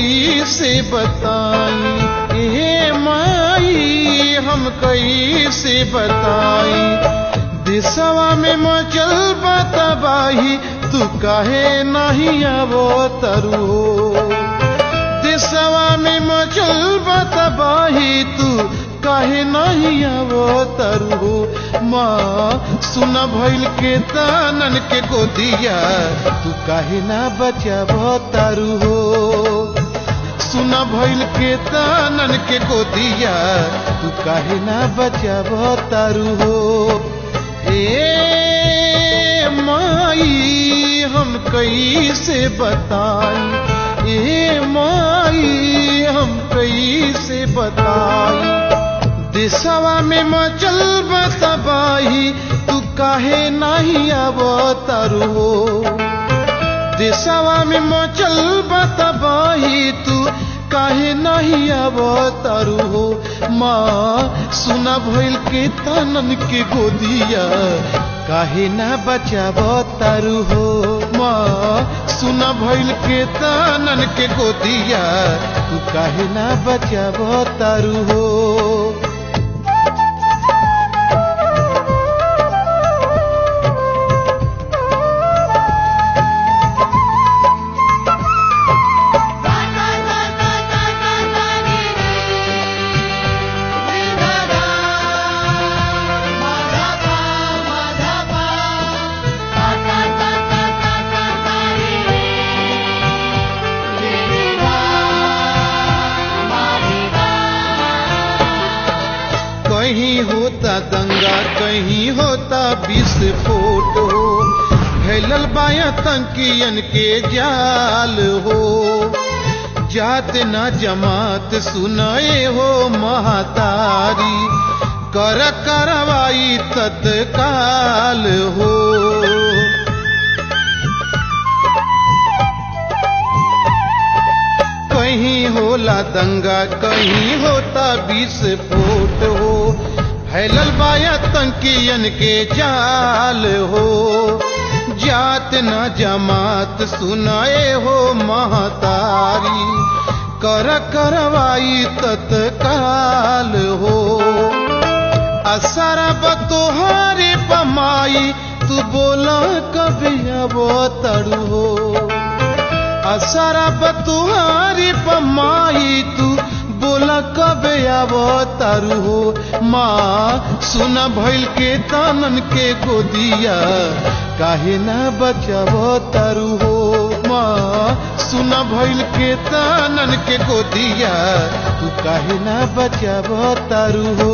कैसे बताई ए माई हम कैसे बताई देशवा में मचल तबाही तू काहे नहीं आवो तरु देशवा में मचल तबाही तू काहे नहीं आवो तरु माँ सुना भइल के तानन के गोदिया तू काहे ना बचाबो तारू हो सुना भइल के तानन के गोदिया तू काहे ना बचाबो तारू हो ए माई हम कैसे बताई ए माई हम कैसे बताई देशवा में मचल तबाही तू काहे नहीं आब तारू हो देशवा में मचल तबाही तू काहे नहीं आब तारू हो माँ सुना भइल के तनन के गोदिया काहे ना बचाब तारू हो माँ सुना भइल के तनन के गोदिया तू काहे ना बचाब तारू हो कहीं होता दंगा कहीं होता विस्फोट हो फैलल बाया तंकियन के जाल हो जात न जमात सुनाए हो महातारी कर करवाई तत्काल हो कहीं होला दंगा कहीं होता विस्फोट हो फैलल बाया तंकियन के जाल हो जात न जमात सुनाए हो महतारी कर करवाई तत्काल हो असरा बतोहारे पमाई तू बोला कभी अब तड़ू हो असरा बतुहारी पमाई तू बोला कब आब तारू हो माँ सुना भइल के तानन के गोदिया काहे ना बचाब तारू हो माँ सुना भइल के तानन के गोदिया तू काहे ना बचाब तारू हो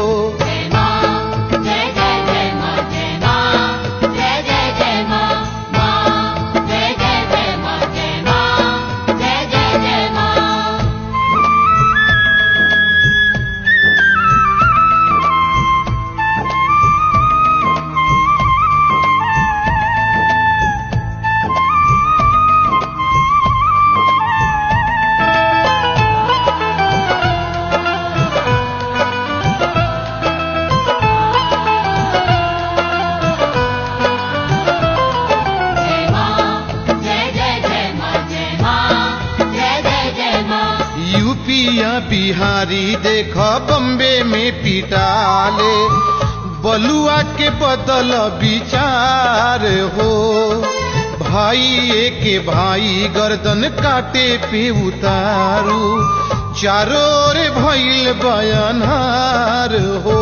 यूपिया बिहारी देख बम्बे में पिटाले बलुआ के बदल विचार हो भाई के भाई गर्दन काटे पे उतारू चारों ओर भइल बयानहार हो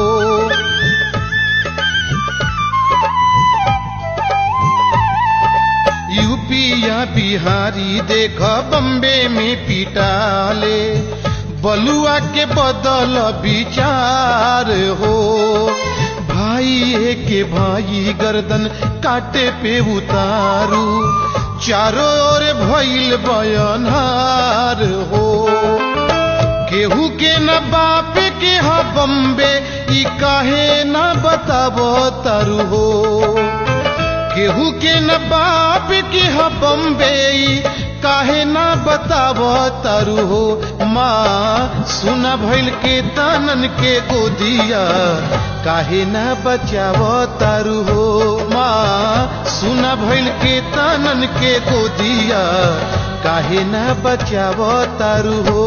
यूपिया बिहारी देख बम्बे में पिटाले बलुआ के बदल विचार हो भाई के भाई गर्दन काटे पे उतारू चारों ओर भइल बयानहार हो केहू के न बाप के ह बम्बे ई काहे न बताबो तारू हो केहू के न बाप के ह बम्बे काहे ना बताब तारू हो माँ सुना भइल के तनन के गोदिया काहे ना बचाव तारू हो माँ सुना भइल के तनन के गोदिया काहे ना बचाव तारू हो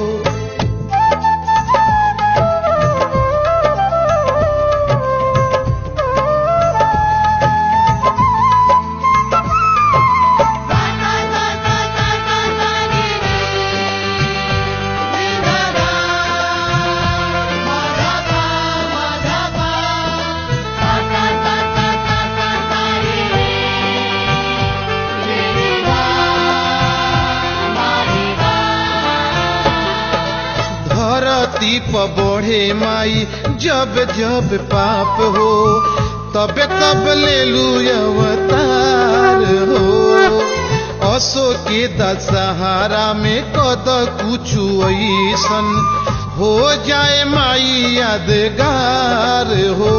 धरती पर बढ़े माई जब जब पाप हो तबे तब ले लू अवतार हो असो के दशहरा में कद कुछ ऐसन हो जाए माई यादगार हो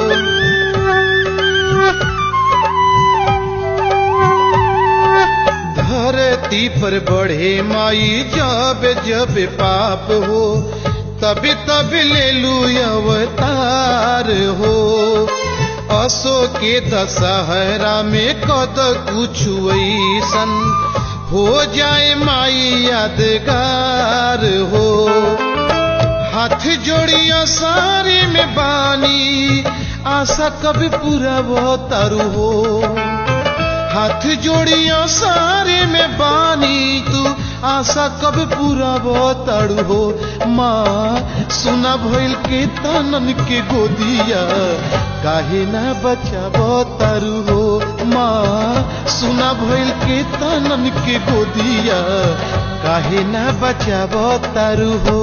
धरती पर बढ़े माई जब जब पाप हो तभी तब ले लू अवतार हो असो के दशहरा में कद कुछ ऐसन हो जाए माई यादगार हो हाथ जोड़िया सारे में बानी आशा कभी पूरा वो तारू हो हाथ जोड़िया सारे में बानी तू आशा कब पूरा बताड़ू हो माँ सुना भइल के तनन के गोदिया काहे ना बचा बतारू हो माँ सुना भइल के तनन के गोदिया काहे ना बचा बतारू हो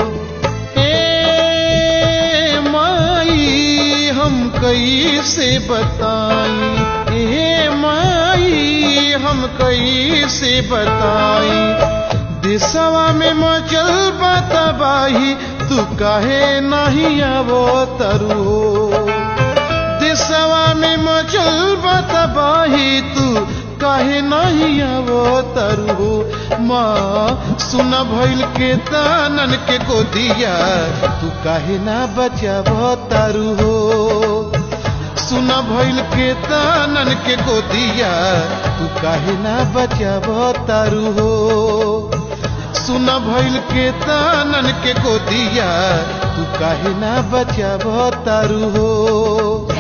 ए माई हम कैसे बताई ए माई हम कैसे बताई दिशवा में मचल तबाही तू काहे नहीं आवो तरू दिशवा में मचल तबाही तू काहे नहीं आवो तरू माँ सुना भइल के तानन के गोदिया तू काहे ना बचावो तारू हो सुना भइल के तानन के गोदिया तू काहे ना बचाव तारू हो सुना भइल के तानन के गोदिया तू काहे ना बचाव तारू हो